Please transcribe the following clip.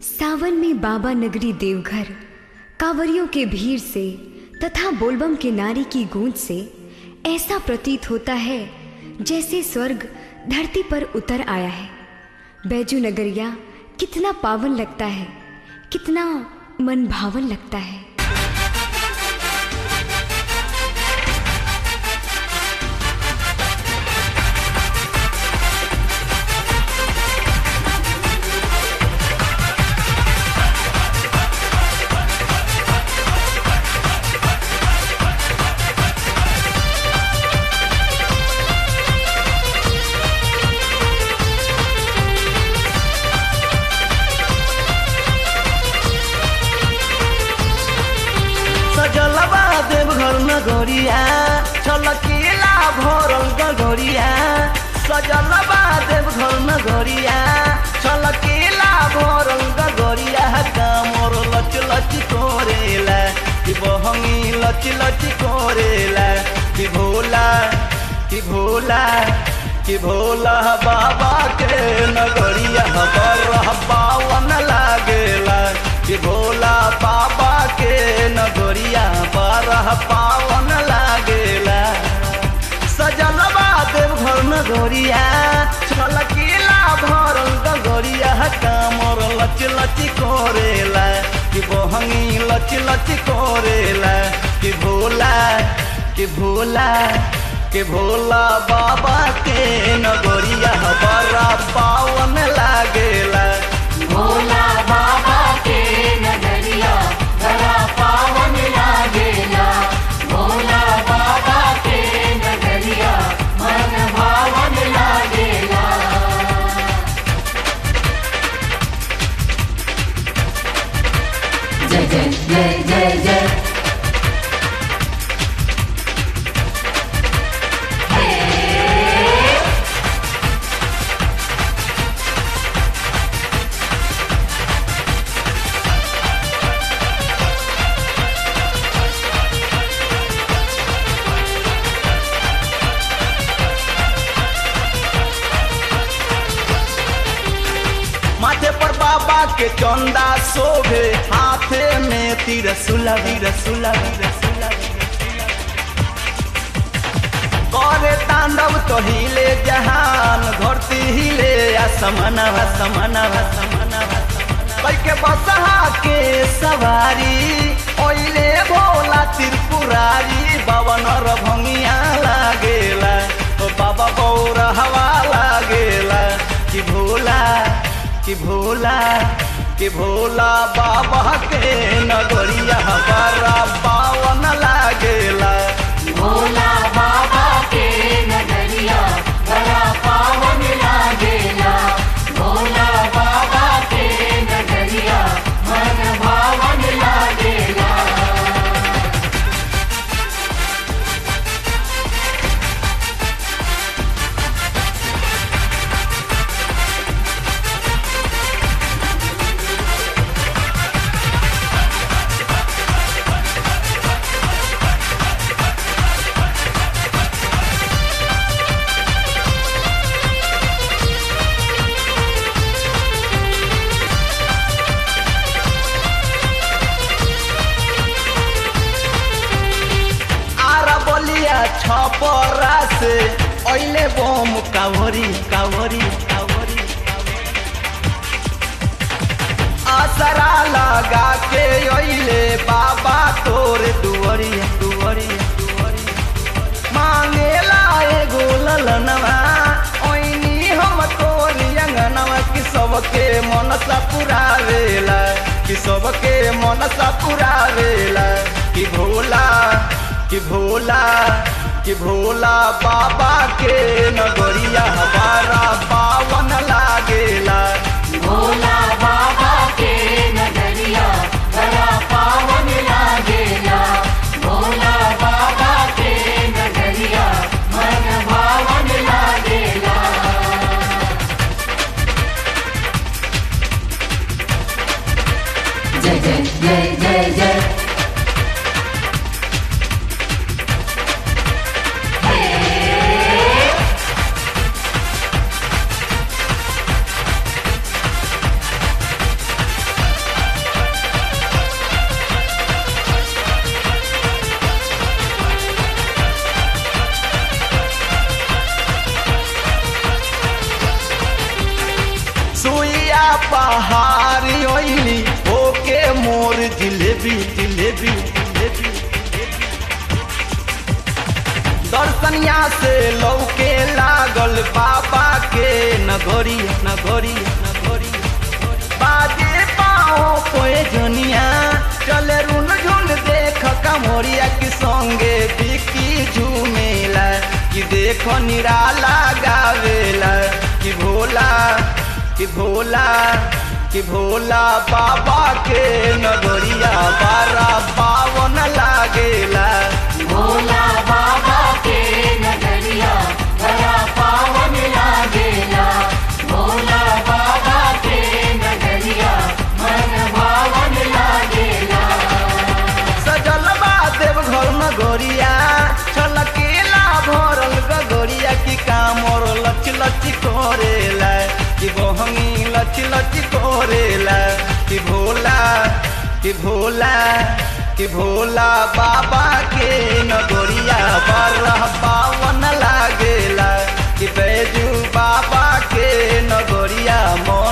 सावन में बाबा नगरी देवघर कांवरियों के भीड़ से तथा बोलबम के नारी की गूंज से ऐसा प्रतीत होता है जैसे स्वर्ग धरती पर उतर आया है बैजू नगरिया कितना पावन लगता है कितना मन भावन लगता है सजलबा देवघर नगरिया छलकीला भरल गगरिया सजलबा देवघर नगरिया छलकीला भरल गगरिया कामर लच लच कोरेला कि बहंगी लच लच कोरेला कि भोला कि भोला कि भोला बाबा के नगरिया बरह पावन लागेला कि भोला बाबा के नगरिया बरह पावन लागेला सजलबा देवघर नगरिया छलकीला भरल गगरिया कामर लच लच कोरेला कि बहंगी लच लच कोरेला कि भोला कि भोला कि भोला बाबा के नगरिया बड़ा पावन लागेला भोला बाबा के नगरिया बड़ा पावन लागेला भोला बाबा के नगरिया मन भावन लागेला जय जय जय जय जय माथे पर बाबा के चंदा शोभे हाथे में तिरसुला तिरसुला तिरसुला करे तांडव तो हिले जहान धरती हिले असमनवा समनवा समनवा कई के बसहा के सवारी ओइले भोला त्रिपुरारी बावन भंगिया लागेला तो बाबा गौर हवा लागेला कि भोला कि भोला कि भोला बाबा के नगरिया बड़ा पावन लागेला भोला बाबा के नगरिया बड़ा पावन लागेला भोला बाबा के नगरिया मन भावन लागेला आरा बलिया छपरा से ओइले बम कावरी कावरी कावरी आसरा लगा के ओइले बाबा तोर दुवरी दुवरी दुवरी मांगेला एगो ललनवा ओइनी हम तोरी अंगनवा कि सबके मनसा पुरावेला कि सबके मनसा पुरावेला कि भोला कि भोला कि भोला बाबा के नगरिया हमारा पावन लागेला भोला बाबा के नगरिया बड़ा पावन लागेला भोला बाबा के नगरिया मन भावन लागेला जय जय जय जय जय जिलेबी जिलेबी जिलेबी दर्शनिया से लौके लागल बाबा के नगरी नगरी नगरी बाजे पाओ कोई जनिया चले रुन झुन देख कमोरिया की संगे बिकी झूमेला कि देखो निराला गावेला कि भोला कि भोला कि भोला बाबा के नगरिया बारा पावन लागेला भोला बाबा के नगरिया बड़ा पावन लागेला भोला बाबा के नगरिया मन भावन लागेला सजल बा देव घर नगरिया छलकेला भरल गगरिया की कामर लच लच करेला कि बहंगी लच लच करेला कि भोला कि भोला कि भोला बाबा के नगरिया बरह पावन लागेला कि बैजू बाबा के नगरिया मन